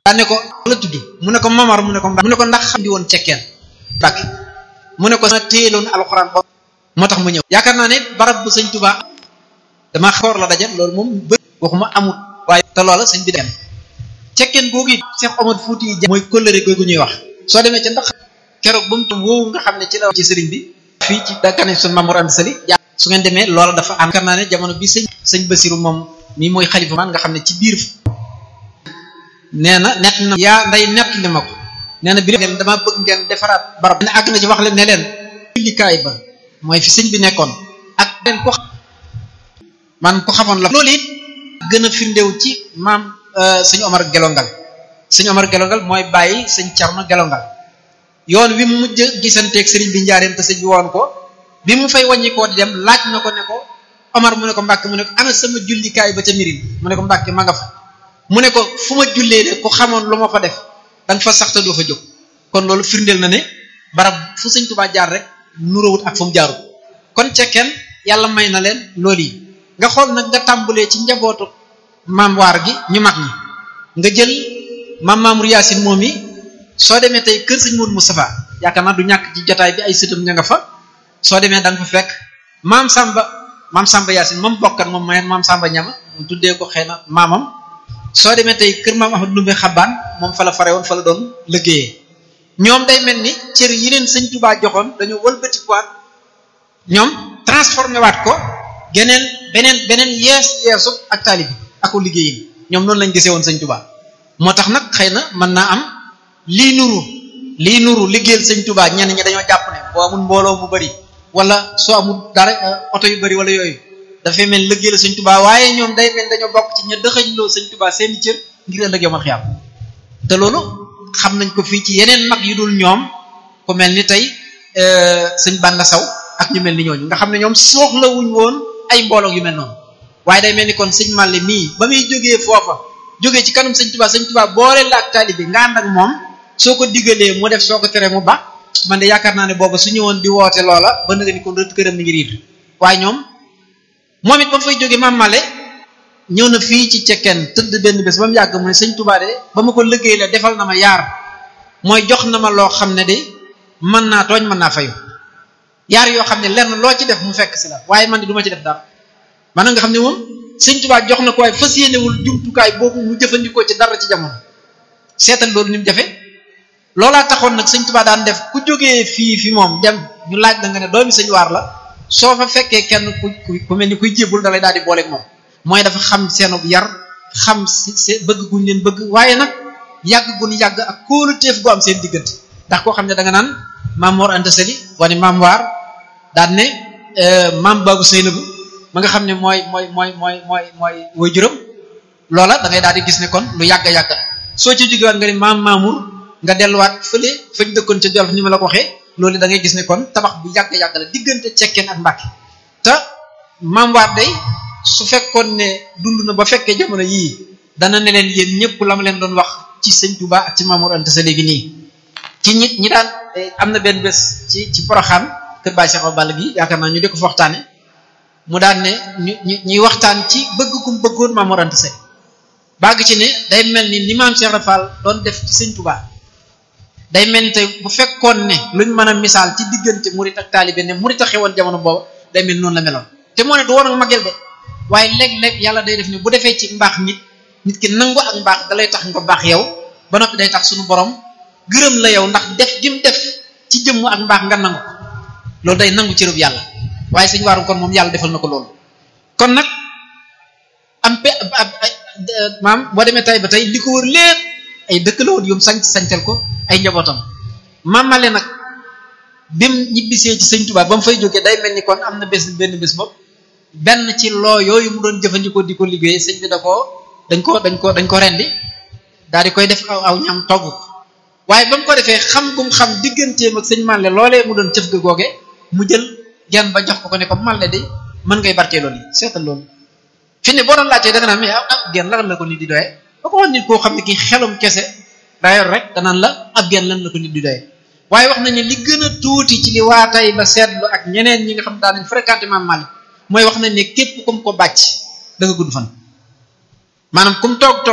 daa ne ko la tudd mu ne ko mamar mu ne ko mu ne ko ndax xam di woon cekkeen bàkki mu ne ko sama téyeloon alxuraan ba moo tax mu ñëw yaakaar naa ne barab bu sëñ Tuubaa dama xoor la daje loolu moom bëri waxuma amut waaye te loola sëñ bi dem cekkeen googu it Cheikh Omar Fouti yi mooy kóllëre googu ñuy wax soo demee ca ndax keroog ba mu tam woowu nga xam ne ci la ci sëriñ bi fii ci dakane sun Mamour Anta Sali su ngeen demee loola dafa am yaakaar naa ne jamono bi sëñ sëñ Basiru moom mii mooy xalifa man nga xam ne ci biir nee na nett na yaa nday nett li ma ko nee na bi ngeen dama bëgg ngeen defaraat barab ne àgg na ci wax leen ne leen jullikaay ba mooy fi sëñ bi nekkoon ak leen ko man ko xamoon la loolu it gën a firndew ci maam sëñ Omar Gelongal sëñ Omar Gelongal mooy bàyyi sëñ Cerno Gelongal yoon wi mu mujj gisanteeg sëriñ bi njaareem te sëñ bi woon ko bi mu fay wàññi koo di dem laaj na ko ne ko Omar mu ne ko Mbàkke mu ne ko ana sama jullikaay ba ca mirin mu ne ko Mbàkke ma nga fa mu ne ko fu ma jullee de ku xamoon lu ma fa def da nga fa sax te doo fa jóg kon loolu firndeel na ne barab fu sëñ Tuubaa jaar rek nuróowut ak fu mu jaarut kon cekkeen yàlla may na leen loolu yi nga xool nag nga tàmbalee ci njabootu maam waar gi ñu mag ñi nga jël maam Mamour Yaasin moom yi soo demee tey kër sëñ Modou Moustapha yaakaar naa du ñàkk ci jotaay bi ay sëtam ña nga fa soo demee da nga fa fekk maam Samba maam Samba Yaasin moom bokkan moom may maam Samba ñama mu tuddee ko xëy na maamam soo demee tey kër maam Ahmad Lumbe Xabaan moom fa la fare woon fa la doon liggéeyee ñoom day mel ni cër yi leen sëñ Tuubaa joxoon dañoo wëlbatikuwaat ñoom transformé waat ko geneen beneen beneen yees yeesu ak taali bi ako liggéeyin ñoom noonu lañ gisee woon sëñ Tuubaa moo tax nag xëy na mën naa am lii nuru lii nuru liggéeyal sëñ Tuubaa ñenn ñi dañoo jàpp ne boo amul mbooloo mu bari wala soo amul dara oto yu bari wala yooyu dafay mel liggéeyal sëñ Tuubaa waaye ñoom day mel dañoo bokk ci ña dëxëñloo sëñ Tuubaa seeni cër ngir ëllëg yomal xiyaam te loolu xam nañ ko fii ci yeneen mag yu dul ñoom ku mel ni tey sëñ Banda Saw ak ñu mel ni ñooñu nga xam ne ñoom soxlawuñ woon ay mbooloo yu mel noonu waaye day mel ni kon sëñ Màlle mii ba muy jógee foofa jógee ci kanam sëñ Tuubaa sëñ Tuubaa boole la ak taalibe nga ànd ak moom soo ko diggalee mu def soo ko teree mu ba man de yaakaar naa ne booba su ñëwoon di woote loola ba nga ni kon rëdd këram mi ngi riir waaye ñoom moom it ba mu fay jógee maam Màlle ñëw na fii ci cekkeen tëdd benn bés ba mu yàgg mu ne sëñ Tuubaa de ba ma ko liggéey la defal na ma yaar mooy jox na ma loo xam ne de mën naa tooñ mën naa fayu yaar yoo xam ne lenn loo ci def mu fekk si la waaye man de du ma ci def dara maanaam nga xam ne moom sëñ Tuubaa jox na ko waaye fas yéenewul jumtukaay boobu mu jëfandikoo ci dara ci jamono seetal loolu ni mu jafe loolaa taxoon nag sëñ Tuubaa daan def ku jógee fii fi moom dem ñu laaj la nga ne doomi sëñ waar la soo fa fekkee kenn ku ku mel ni kuy jébul dalay daal di booleeg moom mooy dafa xam seenu yar xam si bëgg guñ leen bëgg waaye nag yàgg gun yàgg ak kóoluteef gu am seen diggante ndax koo xam ne da nga naan maam Mor Anta Sali wane maam waar daan ne maam Babou Seynabou ma nga xam ne mooy mooy mooy mooy mooy mooy woy juróom loola da ngay daal di gis ne kon lu yàgg yàgg soo ci jógewaat nga ne maam Mamour nga delluwaat fële fañ dëkkoon ca Jolof ni ma la ko waxee loolu da ngay gis ne kon tabax bu yàgg yàgg la diggante cekkeen ak Mbàkke te maam waar day su fekkoon ne dund na ba fekkee jamono yii dana ne leen yéen ñëpp la ma leen doon wax ci sëñ Touba ak ci Mamour Anta Sali gi nii ci ñi ñi daan am na benn bés ci ci Poroxaan kër Baay Cheikh Balla gi yaakaar naa ñu di ko fa waxtaane mu daan ne ñu ñu ñuy waxtaan ci bëgg kum bëggoon Mamour Anta Sali bàgg ci ne day mel ni ni maam Cheikh Rafal doon def ci sëñ Touba day mel ni tey bu fekkoon ne luñ mën a misaal ci diggante murit ak taalibe ne murit a xewoon jamono booba day mel noonu la meloon te moo ne du woon ak magel de waaye léeg-léeg yàlla day def ni bu defee ci mbaax nit nit ki nangu ak mbaax dalay tax nga baax yow ba noppi day tax suñu borom gërëm la yow ndax def gim def ci jëmm ak mbaax nga nangu loolu day nangu cërëb yàlla waaye sëñ waaru kon moom yàlla defal na ko loolu kon nag am pe maam boo demee tay ba tey li ko wër lépp ay dëkk la woon yum sanc sancal ko ay njabootam maamale nag bim ñibbisee ci sëñ Tuubaa ba mu fay jógee day mel ni kon am na bés benn bés bopp benn ci loo yooyu mu doon jëfandikoo di ko liggéey sëñ bi da ko dañ ko dañ ko dañ ko rendi daal di koy def aw aw ñam togg ko waaye ba mu ko defee xam gum xam digganteem ak sëñ Malle loolee mu doon cëf ga googe mu jël genn ba jox ko ko ne ko Malle de mën ngay barkeeloo nii seetal loolu fi ne boo doon laajtee da nga naan mais ab genn lan la ko nit di doyee ba ko wax nit koo xam ne kii xelum kese dayor rek danaan la ab genn lan la ko nit di doyee waaye wax nañ ne li gën a tuuti ci li waa tey ba seetlu ak ñeneen ñi nga xam daan nañ fréquenté Maam Malle mooy wax nañ ne képp kum ko bàcc da nga gudd fan maanaam kum toog toog